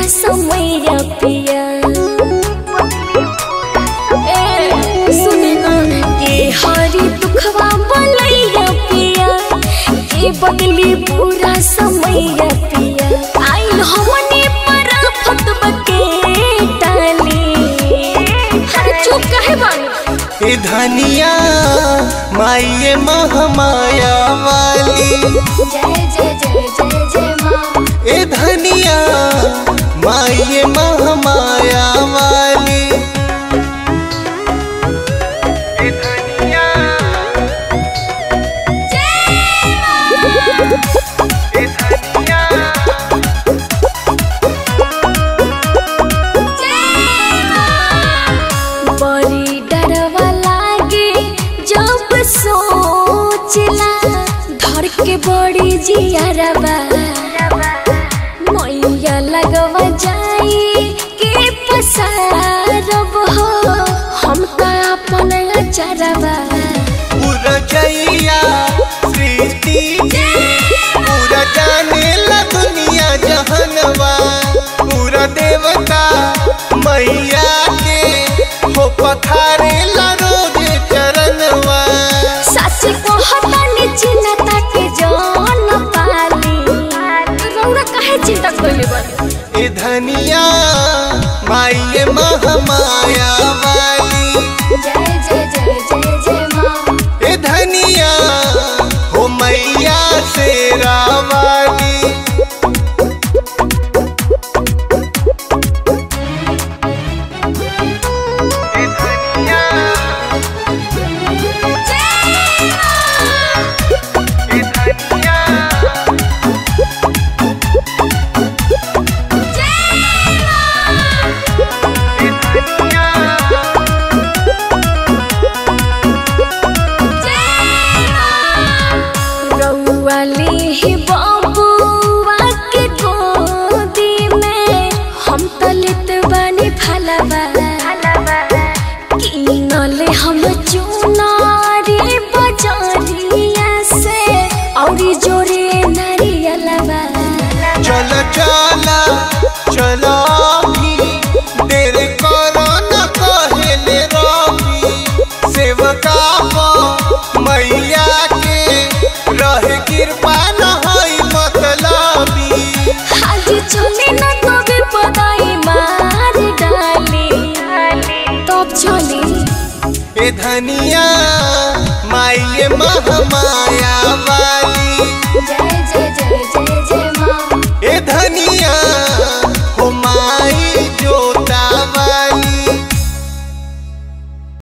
पूरा समय पिया ए सुने ना के हरी दुखवा बोलैया पिया के बदली पूरा समय पिया आइल हमने पर फतवा के डाली हर चुप काहे बानी ए धनिया माइये महामाया वाली जय जय जय जय जय माँ ए धनिया माइये महामाया वाली ए धनिया ए धनिया बड़ी डरवा लागे जब सोचला धर के बड़ी जियारबा मैया लगवा जाई के पसारब हो हम त अपन अचरबा पूरा जैया सृष्टि पूरा जाने ला दुनिया जहनवा पूरा देवता मैया के हो पथारे ला रोज चरणवा सच को हटानी चिन्हता के जान पाली रौरा काहे चिंता कइले बानी ए धनिया माइये महामाया वाली जय जय जय जय जय माँ ए धनिया हो मैया से रावाली ए धनिया ए धनिया ए धनिया रउआली ही बबुआ के गोदी में हम तलित बानी फलवा किनले हम चुनारी बजरिया से औरी जोरे नारियलवा चल चल चलो भी देर करो न कहेले रवि सेवका प मैया के रहे कृपा न हई मतलबी आज चले न तबे पदाई मार डाली तब चली ए धनिया माइये महामाया वाली जय जय